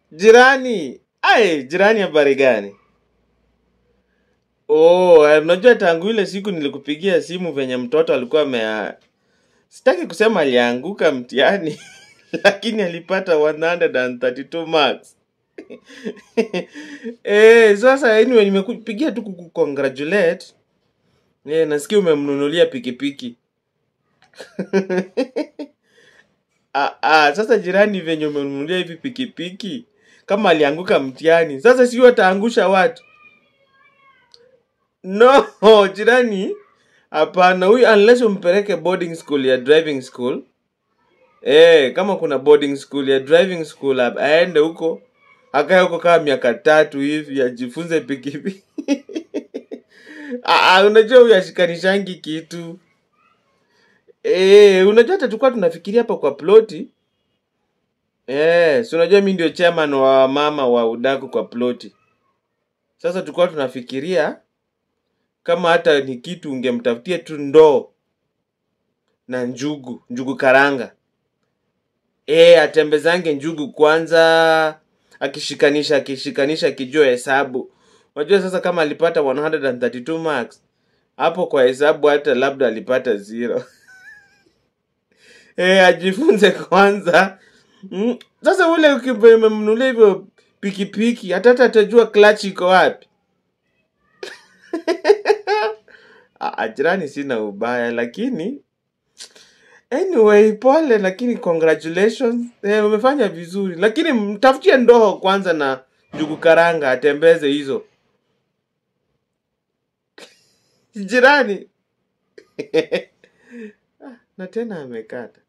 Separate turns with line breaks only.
Jirani, ai, jirani habari gani? Oh, eh, unajua tangu ile siku nilikupigia simu venye mtoto alikuwa amea sitaki kusema alianguka mtihani lakini alipata 132 marks. Eh, sasa anyway nimekupigia tu kukucongratulate. Eh, nasikia umemnunulia pikipiki. Ah, ah, sasa jirani venye umemnunulia hivi pikipiki kama alianguka mtihani, sasa sio ataangusha watu. No, jirani, hapana. Huyu unless umpeleke boarding school ya driving school. Eh, kama kuna boarding school ya driving school hap- aende huko akae huko kama miaka tatu hivi ajifunze pikipiki. Ah, ah, unajua huyu ashikanishangi kitu. Eh, unajua hata tulikuwa tunafikiria hapa kwa ploti. Eh, si unajua mimi ndio chairman wa mama wa udaku kwa ploti. Sasa tulikuwa tunafikiria kama hata ni kitu ungemtafutia tu ndoo na njugu, njugu karanga. Eh, atembezange njugu kwanza, akishikanisha akishikanisha akijua hesabu. Unajua sasa kama alipata 132 marks, hapo kwa hesabu hata labda alipata zero. Eh, ajifunze kwanza. Mm. Sasa ule ukimnunulia hivyo pikipiki, hata hata atajua clutch iko wapi. Ah, ah, jirani sina ubaya lakini anyway pole lakini congratulations eh, umefanya vizuri lakini mtafutie ndoo kwanza na njugu karanga atembeze hizo jirani na tena amekata